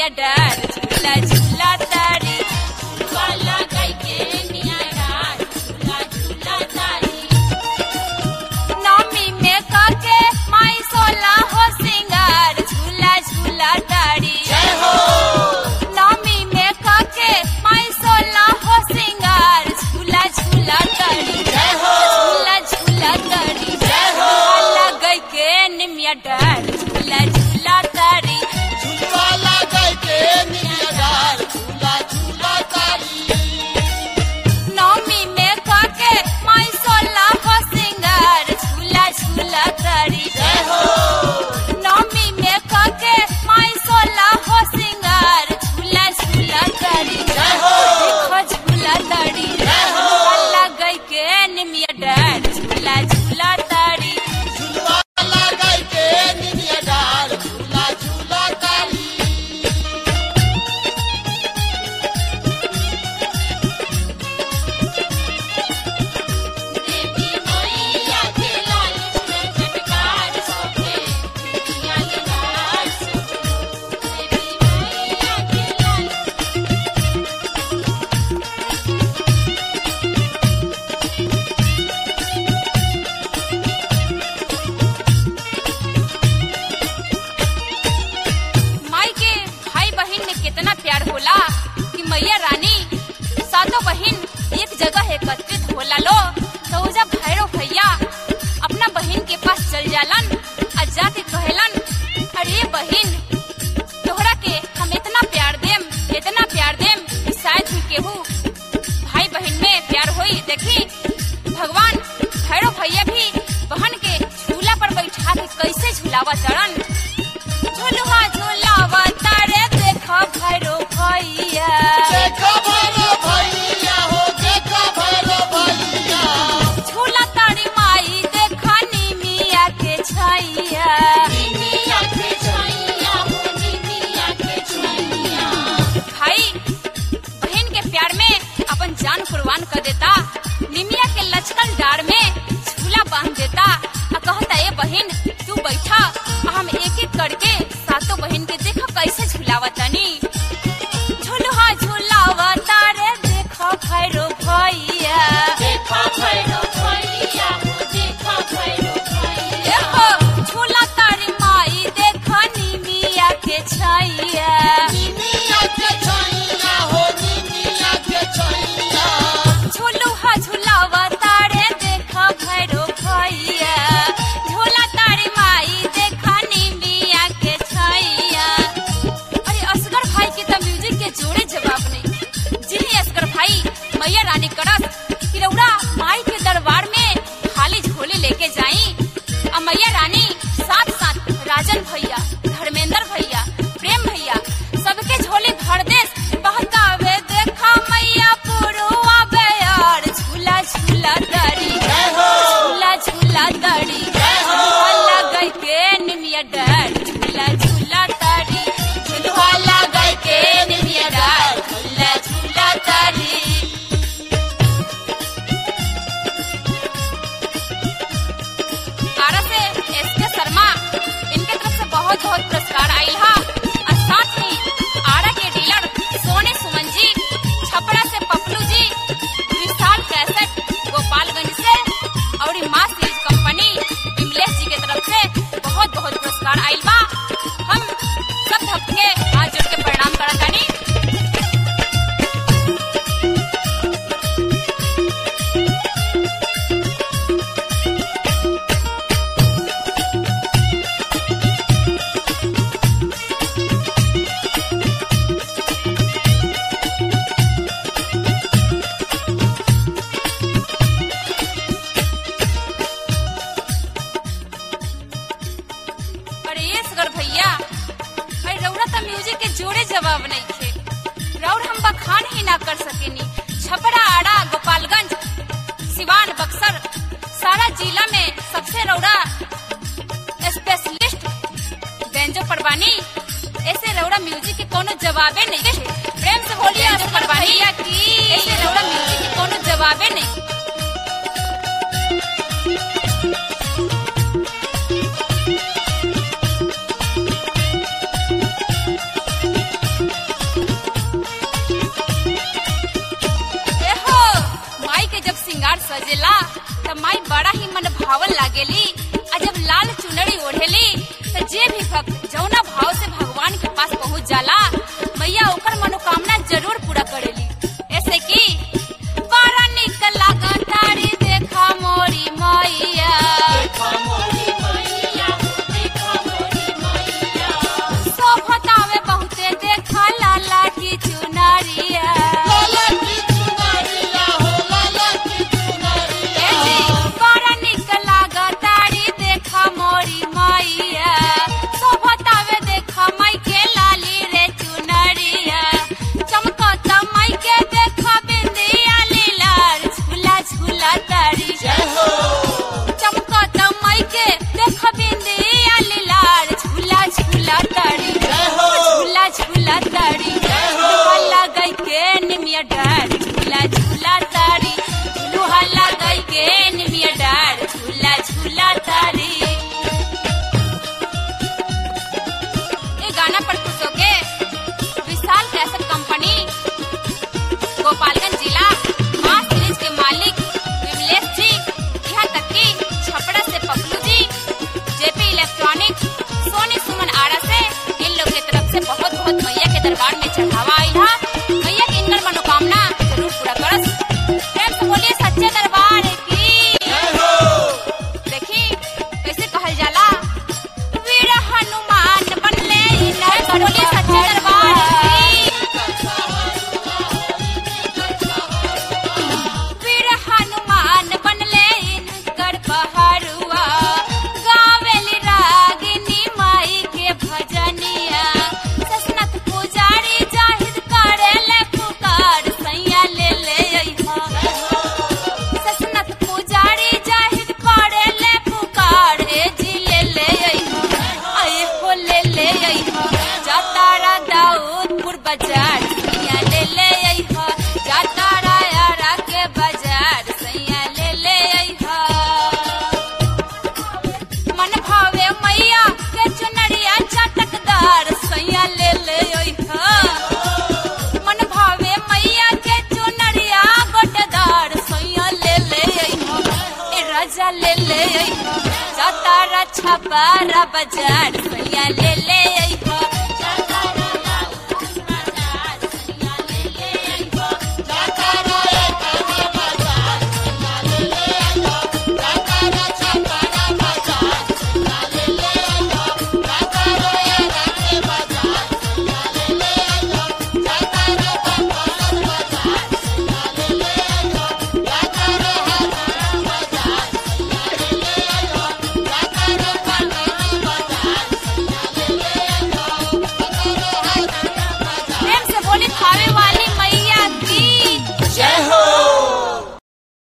निमिया डार झूला झूला तारी वाला गई के निमिया डार झूला झूला तारी नौमी में काके माई सोला हो सिंगार झूला झूला तारी जय हो नौमी में काके माई सोला हो सिंगार झूला झूला तारी जय हो झूला झूला तारी जय हो लग के निमिया डार झूला झूला तारी झुलवा लागल के निमिया डार झूला झूला तारी नौमी में काके माई सोला हो सिंगार झूला झूला तारी जय हो नौमी में काके माई सोला हो सिंगार झूला झूला तारी जय हो देखो झूला तारी जय हो लग के निमिया डार झूला झूला तारी झुलवा लागल के निमिया डार झूला झूला तारी देवी मैया के लाल में चटकार सोखे दुनिया के लाल सोखे देवी मैया के लाल माई के भाई बहन में कितना प्यार होला कि मैया रानी सातों बहन एक जगह एकत्रित होला लो तो उजा भैरव भैया अपना बहन के पास चल जालन और जाके कहेलन अरे बहन तोहरा के हम इतना प्यार देम इतना प्यार देम कि शायद ही केहू भाई बहन में प्यार होई देखी भगवान भैरव भैया भी बहन के झूला पर बैठा के कैसे झूलावा चढ़न झुलवा झुलावा तारे देखो भैरो भैया देखो भैरो भैया हो देखो भैरो भैया झूला तारी माई देखो निमिया के छैया निमिया के छैया हो निमिया के छैया भाई बहन के प्यार में अपन जान कुर्बान कर देता निमिया के लचकन डार में झूला बांध देता आ कहता ए बहन तू बैठा आ हम एक एक करके सातों बहन के देखो कैसे झूलावा तनी झूलवा झूलावा तारे देखो भैरो भैया देखो भैरो भैया हो देखो भैरो भैया देखो झूला तारी माई देखो निमिया के छैया निमिया के छैया हो निमिया के छैया झूलुहा झूलावा तारे देखा भैरो भैया झूला तारी माई देखा निमिया के छैया अरे असगर भाई के तो म्यूजिक के जोड़े जवाब नहीं जिन्हें असगर भाई मैया रानी करस कि रउरा माई के दरबार में खाली झोले लेके जाई और मैया रानी साथ साथ राजन भैया धर्मेंद्र भैया प्रेम भैया सबके झोले भर देस बहकावे देखा मैया पुरुआ बेयार झूला झूला दरी जय हो झूला झूला दरी जय हो लग के निमिया डर झूला झूला दरी झूलवा लग के निमिया डर झूला झूला दरी आरा से एस के शर्मा इनके तरफ से बहुत बहुत पुरस्कार आयल हा और साथ ही आरा के डीलर सोने सुमन जी छपरा से पपलू जी विशाल कैसेट गोपालगंज से और ई माँ सीरीज कंपनी विमलेश जी के तरफ से बहुत बहुत पुरस्कार आयल बा हम सब भक्त के हाथ जोड़ के प्रणाम करत तानी अरे ये सगर भैया अरे रउरा तो म्यूजिक के जोड़े जवाब नहीं थे रउर हम बखान ही ना कर सकेनी छपरा आड़ा गोपालगंज सिवान बक्सर सारा जिला में सबसे रउरा स्पेशलिस्ट बेंजो परवानी ऐसे रउरा म्यूजिक के कोनो जवाबे नहीं थे प्रेम से बोलिए बेंजो परवानी ऐसे रउरा म्यूजिक के कोनो जवाबे नहीं लुभावन लागेली आ जब लाल चुनरी ओढ़ेली तो जे भी भक्त जौना भाव से भगवान के पास पहुंच जाला मैया ओकर मनोकामना जरूर पूरा करेली ऐसे की बड़ा निक लागतारी देखा मोरी मैया सोभतावे बहुते देखा लाला की चुनरिया लाला की चुनरिया हो लाला की चुनरिया ए जी, बड़ा निक लागतारी देखा मोरी मैया सोभतावे देखा माई के लाली रे चुनरिया चमकता माई के देखा बिंदिया लीलार झूला झूला तारी जय हो चमकता माई के देखा बिंदिया लीलार झूला झूला तारी जय हो झूला झूला तारी लोहा गई के निमिया डार झूला झूला तारी लोहा गई के निमिया डार झूला झूला तारी ये गाना पर खुश होके विशाल कैसेट कंपनी गोपालगंज जिला माँ सीरीज के मालिक विमलेश जी यहाँ तक कि छपड़ा से पप्लू जी जेपी इलेक्ट्रॉनिक सोनी सुमन आरा से इन लोग की तरफ से बहुत बहुत मैया के दरबार में चढ़ावा आई था मैया की इनकर मनोकामना जरूर पूरा करस प्रेम से बोलिए सच्चे दरबार की जय हो देखी कैसे कहल जाला वीर हनुमान बनले इनर बोलिए सच्चे दरबार की वीर हनुमान बनले इनकर पहरुआ गावेली रागिनी माई के भजनिया ससनत पुजारी जाहिद करेले पुकार सैया ले ले अइहा ससनत पुजारी जाहिद करेले पुकार ए जी ले ले अइहा आए हो ले ले अइहा जातारा दाऊदपुर बाजार सैया ले ले अइहा जातारा यारा के बाजार सैया ले ले अइहा मन भावे मैया के चुनरिया चटकदार सैया ले ले अइहा मन भावे मैया के चुनरिया गोटदार सैया ले ले अइहा ए राजा ले ले अइहा जातारा छपारा बाजार सैया ले ले अइहा जातारा दाऊदपुर बाजार सैया ले ले अइहा जातारा एकरा बाजार सैया ले ले आइहो जातारा छपरा बाजार सैया ले ले आइहो जातारा एरा के बाजार सैया ले ले आइहो जातारा बंगाल बाजार सैया ले ले आइहो जातारा हजारा बाजार सैया ले ले आइहो जातारा पटना बाजार सैया ले ले आइहो जातारा हजारा बाजार प्रेम से बोली खावे वाली मैया की जय हो